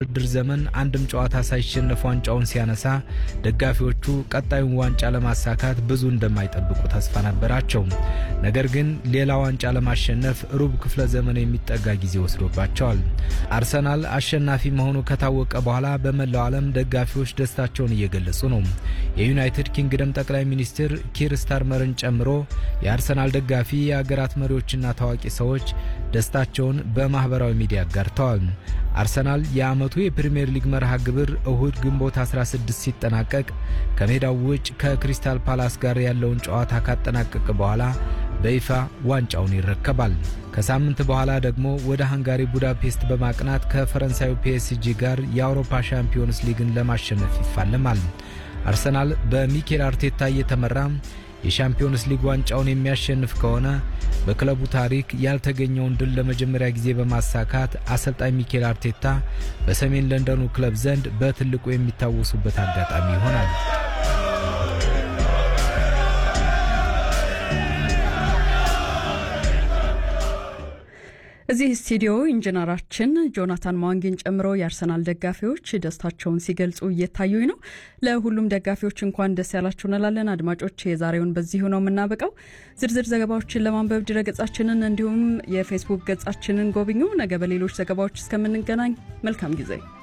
የውድድር ዘመን አንድም ጨዋታ ሳይሸነፍ ዋንጫውን ሲያነሳ ደጋፊዎቹ ቀጣዩን ዋንጫ ለማሳካት ብዙ እንደማይጠብቁ ተስፋ ነበራቸው። ነገር ግን ሌላ ዋንጫ ለማሸነፍ ሩብ ክፍለ ዘመን የሚጠጋ ጊዜ ወስዶባቸዋል። አርሰናል አሸናፊ መሆኑ ከታወቀ በኋላ በመላው ዓለም ደጋፊዎች ደስታቸውን እየገለጹ ነው። የዩናይትድ ኪንግደም ጠቅላይ ሚኒስትር ኪር ስታርመርን ጨምሮ የአርሰናል ደጋፊ የአገራት መሪዎችና ታዋቂ ሰዎች ደስታቸውን በማኅበራዊ ሚዲያ አጋርተዋል። አርሰናል የዓመቱ የፕሪምየር ሊግ መርሃ ግብር እሁድ ግንቦት 16 ሲጠናቀቅ ከሜዳው ውጭ ከክሪስታል ፓላስ ጋር ያለውን ጨዋታ ካጠናቀቀ በኋላ በይፋ ዋንጫውን ይረከባል። ከሳምንት በኋላ ደግሞ ወደ ሃንጋሪ ቡዳፔስት በማቅናት ከፈረንሳዩ ፒኤስጂ ጋር የአውሮፓ ሻምፒዮንስ ሊግን ለማሸነፍ ይፋለማል። አርሰናል በሚኬል አርቴታ እየተመራ የሻምፒዮንስ ሊግ ዋንጫውን የሚያሸንፍ ከሆነ በክለቡ ታሪክ ያልተገኘውን ድል ለመጀመሪያ ጊዜ በማሳካት አሰልጣኝ ሚኬል አርቴታ በሰሜን ለንደኑ ክለብ ዘንድ በትልቁ የሚታወሱበት አጋጣሚ ይሆናል። እዚህ ስቱዲዮ ኢንጂነራችን ጆናታን ማዋንጊን ጨምሮ የአርሰናል ደጋፊዎች ደስታቸውን ሲገልጹ እየታዩኝ ነው። ለሁሉም ደጋፊዎች እንኳን ደስ ያላችሁ እንላለን። አድማጮች፣ የዛሬውን በዚሁ ነው የምናበቃው። ዝርዝር ዘገባዎችን ለማንበብ ድረገጻችንን እንዲሁም የፌስቡክ ገጻችንን ጎብኙ። ነገ በሌሎች ዘገባዎች እስከምንገናኝ መልካም ጊዜ